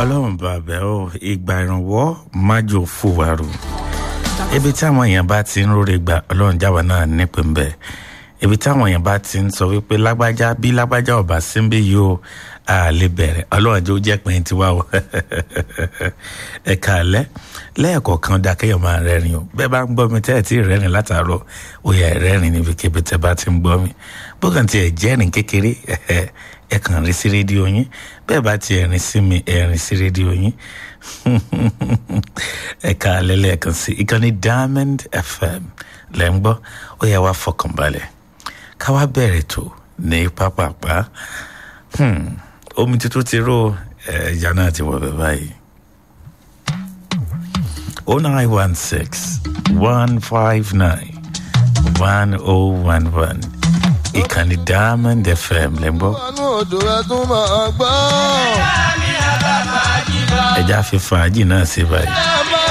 ọlọ́run bàbá o ìgbà ìrànwọ́ májò fòwárò ibi táwọn èèyàn bá ti ń róre gbà ọlọ́run jáwa náà nípìn bẹ́ẹ̀ ibi táwọn èèyàn bá ti ń sọ wípé lágbájá bí lágbájá ọba síbí yìí o a lè bẹ̀rẹ̀ ọlọ́run jẹ́ ó jẹ́ pé tiwa o ẹ̀ka alẹ́ lẹ́ẹ̀kọ̀ọ̀kan dá kéèyàn máa rẹ́rìn o bẹ́ẹ̀ bá ń gbọ́ mi tẹ́ ẹ̀ tí ì rẹ́rìn látàárọ̀ ó yẹ rẹ́rìn níbikíbi tẹ́ bá ti ń gbọ́ mi bókan tiẹ̀ jẹ́rìn kékeré ẹ kàn rí sí rédíò yín bẹ́ẹ̀ bá tiẹ̀ rìn sí mi ẹ rìn sí rédíò yín ẹ̀ka alẹ́ lẹ́ẹ̀kan sí ìkànnì Diamond FM lẹ́ ń gbọ́ ó yẹ wá fọkànbalẹ̀ ká wá bẹ̀rẹ̀ tó ní pápápá omi tuntun ti ró ẹja náà ti wọ̀ bẹ́ẹ̀ báyìí. o nine one six one five nine one oh one one ìkànnì Diamond FM lẹ́ ń gbọ́. Àánú odò ẹ tún máa gbọ́. ẹja fi fàájì náà ṣe báyìí. Ẹ máa